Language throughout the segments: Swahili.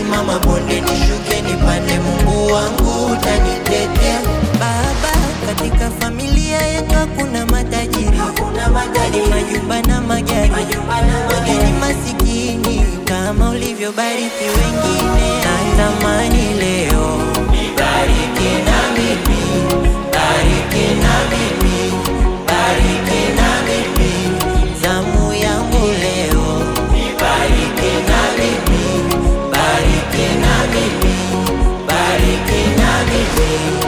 milima mabonde nishuke nipande, Mungu wangu utanitetea. Baba, katika familia yetu hakuna matajiri, hakuna matajiri, majumba na magari, wengine masikini kama ulivyobariki wengine. Natamani leo bariki na mimi, bariki na mimi, bariki na mimi, zamu yangu leo bariki na mimi, bariki na mimi, bariki na mimi.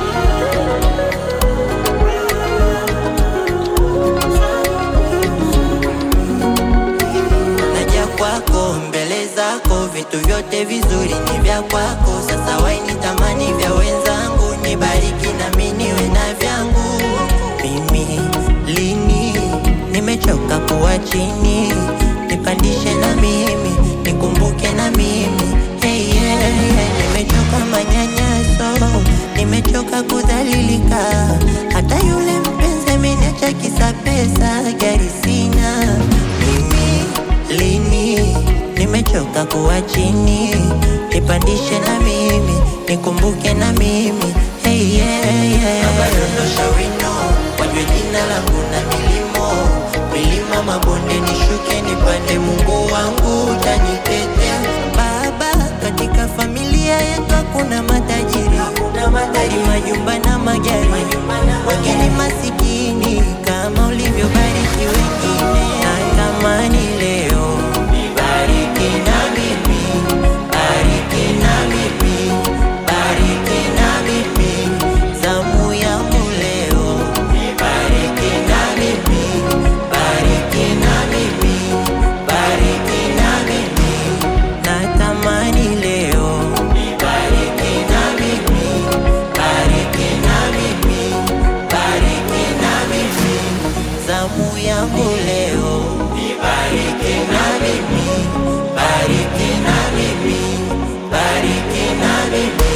naja kwako mbele zako, vitu vyote vizuri ni vya kwako. Sasa waini tamani vya wenzangu, nibariki nami niwe na vyangu. Mimi lini nimechoka kuwa chini, nipandishe na mimi, nikumbuke na mimi hey, yeah, yeah. Nimechoka manyanyaso, nimechoka kudhalilika, hata yule mpenzi ameniacha kisa pesa, gari sina mimi lini nimechoka kuwa chini, nipandishe na mimi, nikumbuke na mimi hey, yeah, yeah. Abadondosha wino wajue jina langu na milimo milima mabonde nishuke nipande, Mungu wangu utanitetea. Baba, katika familia yetu hakuna matajiri, hakuna matajiri, majumba na magari, wengine masikini kama ulivyobariki wengine. Natamani leo bariki na mimi, bariki na mimi, bariki na mimi, zamu yangu leo bariki na mimi, bariki na mimi, bariki na mimi, natamani leo bariki na mimi, bariki na mimi, bariki na mimi, zamu yangu leo bariki na mimi, bariki na mimi, bariki na mimi.